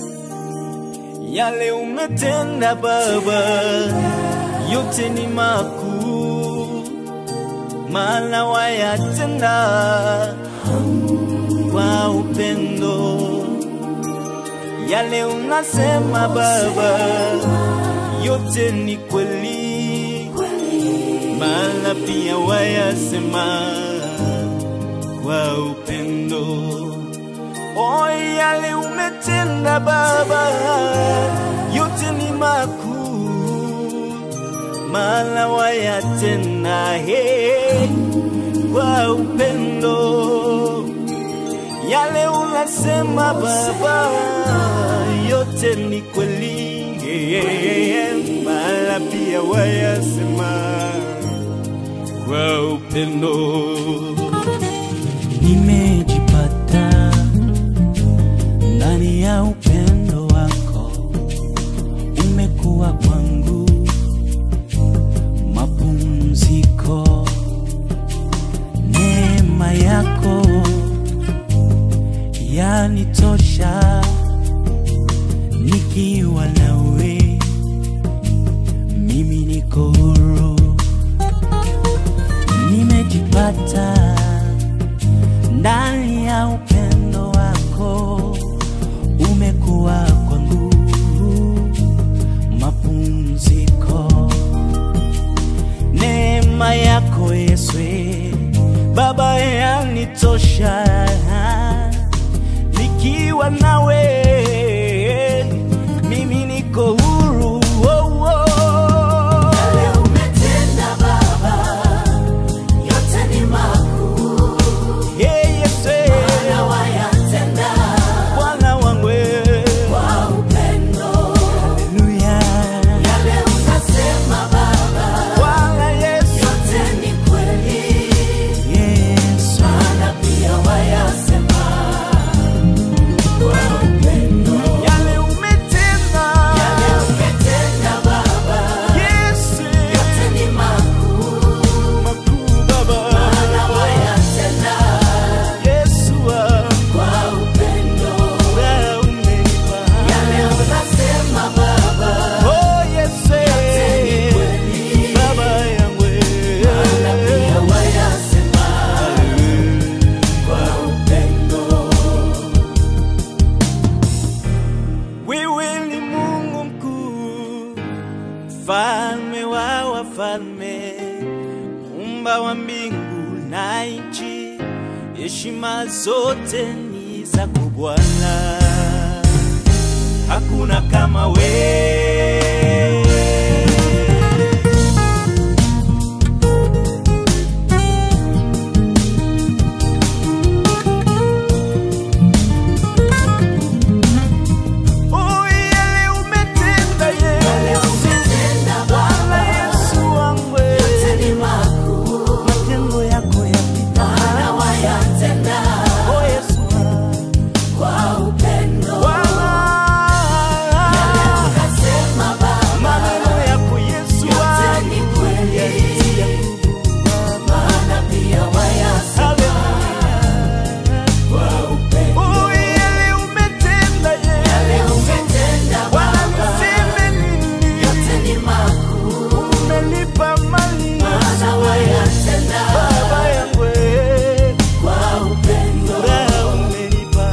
Yale umetenda Baba, yote ni makuu, maana wayatenda kwa upendo. Yale unasema Baba, yote ni kweli, maana pia wayasema kwa upendo. O, yale umetenda Baba, yote ni makuu, maana wayatenda he kwa upendo. Yale unasema Baba, yote ni kweli, maana pia wayasema kwa upendo. Nimejipata ndani ya upendo wako, umekuwa kwangu mapumziko. Neema yako yanitosha, nikiwa nawe mimi niko huru, nimejipata ndani ya upendo wako, umekuwa kwangu mapumziko. Neema yako Yesu Baba yanitosha, nikiwa nawe mimi niko huru. Oh, oh. Yale umetenda Baba, yote ni makuu, Hey, Yesu Bwana wayatenda Bwana wangu kwa upendo. Haleluya. Yale unasema Baba, Bwana Yesu yote ni kweli, Yesu Bwana pia wayasema kwa upendo. mfalme wa wafalme, muumba wa mbingu na nchi, heshima zote ni zako Bwana, hakuna kama wewe. Oh, yale umetenda Yesu. Bwana Yesu wangu, matendo yako yapita. Oh, Yesu wangu. Bwana, maneno yako Yesu wangu, yanitia nguvu. Hallelujah. Oh, yale umetenda Yesu. Bwana, niseme nini? Umenipa mali Baba yangu, eh. Furaha umenipa.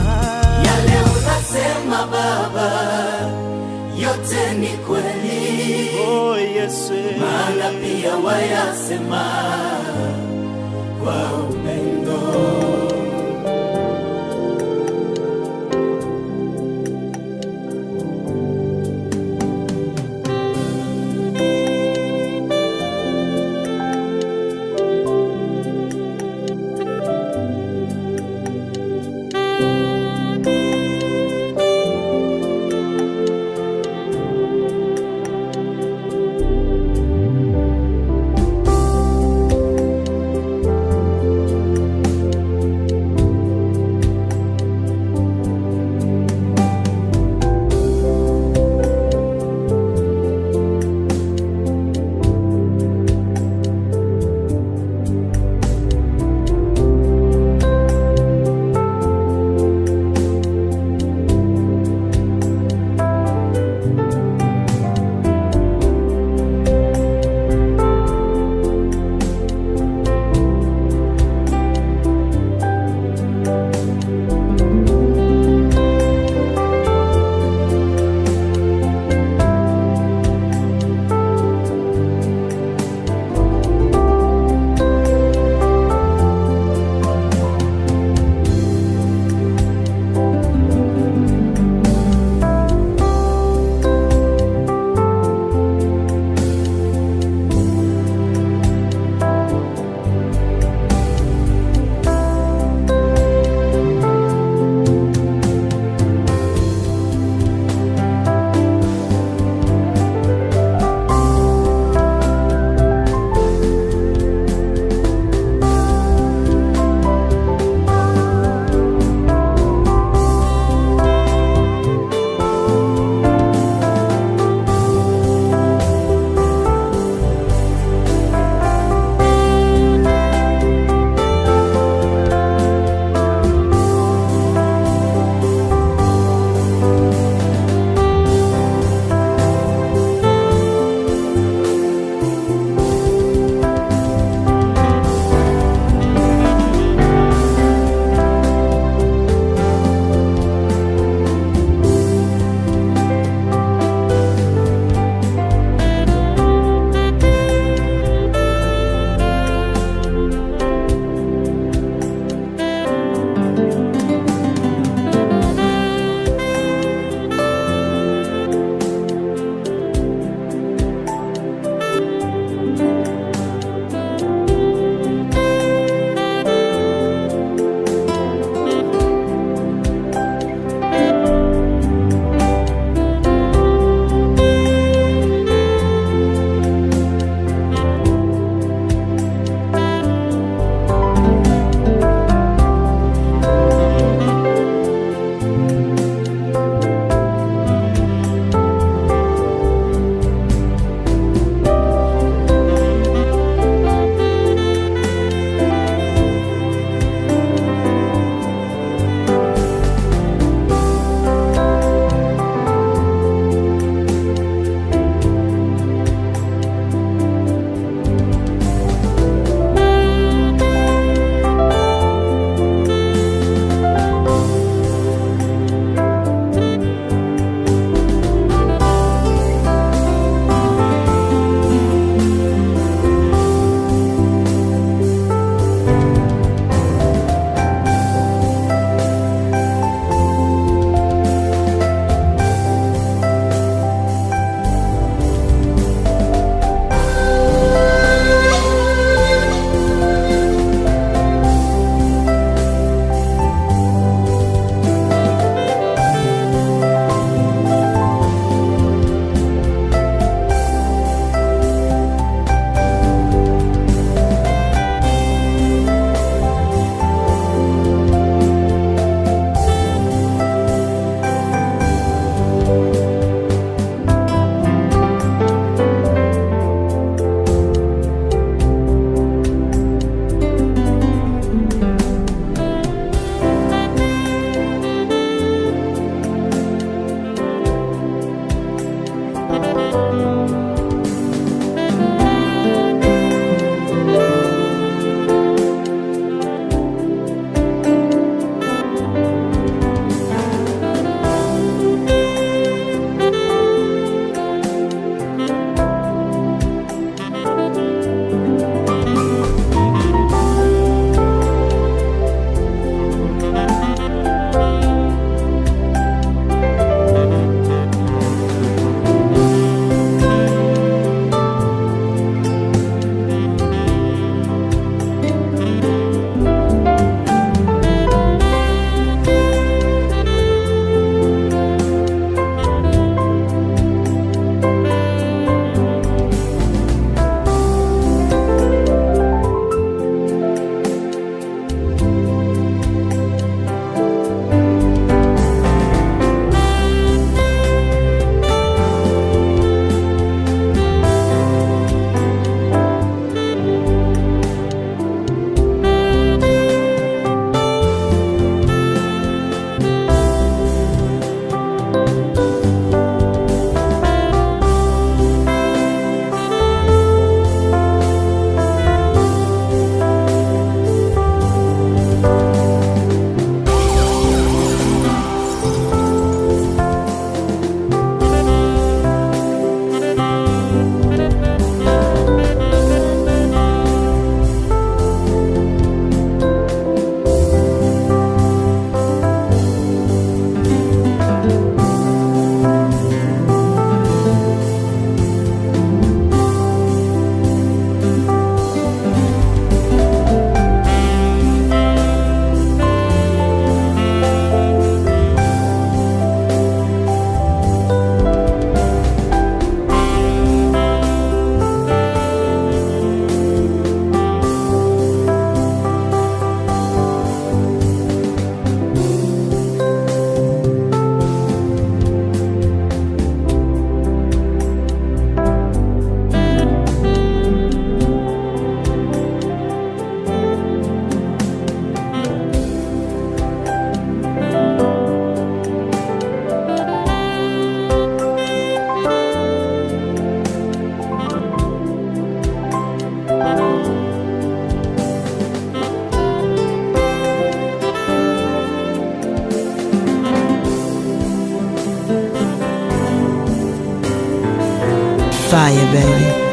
yote ni kweli Oh, Yesu. maana pia wayasema kwa upendo Oh, fire, baby.